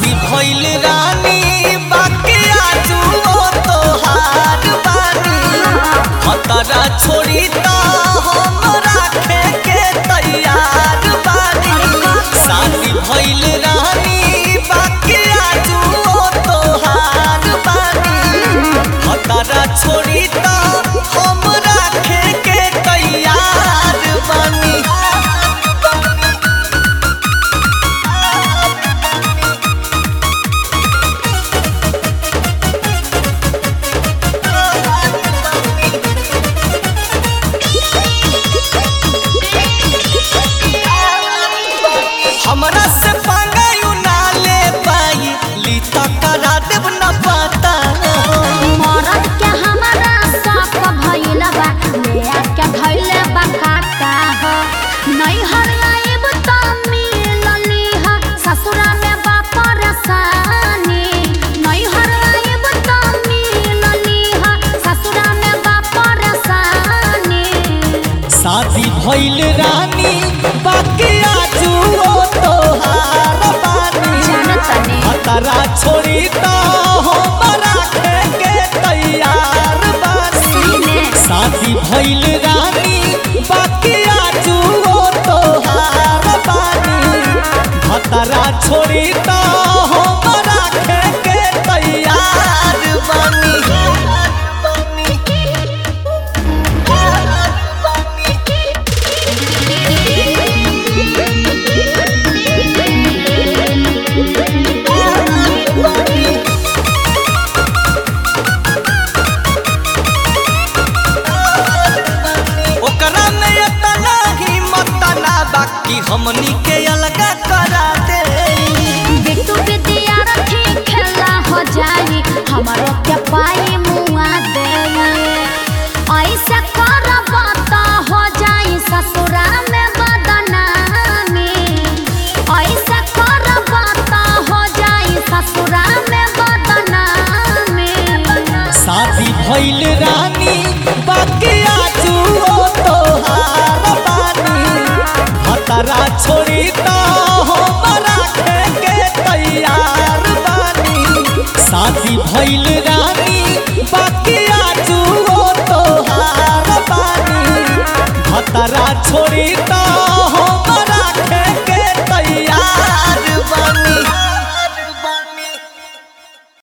शादी भइल रानी बाकी आजू ओ तोहार बानी खतरा छोड़ी त हम राखे के तैयार बानी शादी भइल रानी बाकी आजू ओ तोहार बानी खतरा छोड़ी त हम राखे के तैयार बानी हमरा से पंगायु ना ले पाई ली त करा देब न पता मरद के हमारा साफ भइल बा ले आके धइले बा काका ह नैहर आइब त मिलली ह ससुरा में बा परेशानी नैहर आइब त मिलली ह ससुरा में बा परेशानी शादी भइल रानी बाकी आजू ओ तोहार बानी जानतनी खतरा छोड़ी त हम राखे के तैयार बानी सही में शादी भइल रानी बाकी आजू ओ तोहार बानी खतरा छोड़ी त हम राखे के तैयार बानी ओकरा में इतना हिम्मत ना बाकी हमनी के अलगा करा दे बिट्टू विद्यार्थी खेला हो जाई हमारो के पाई मुआ दे ऐसे करब त हो जाई ससुरा में बदनामी ऐसे करब त हो जाई ससुरा में बदनामी शादी भइल रानी बाकी आजू ओ तोहार बानी खतरा छोड़ी त हम राखे के तैयार बानी शादी भइल रानी बाकी आजू ओ तोहार बानी खतरा छोड़ी त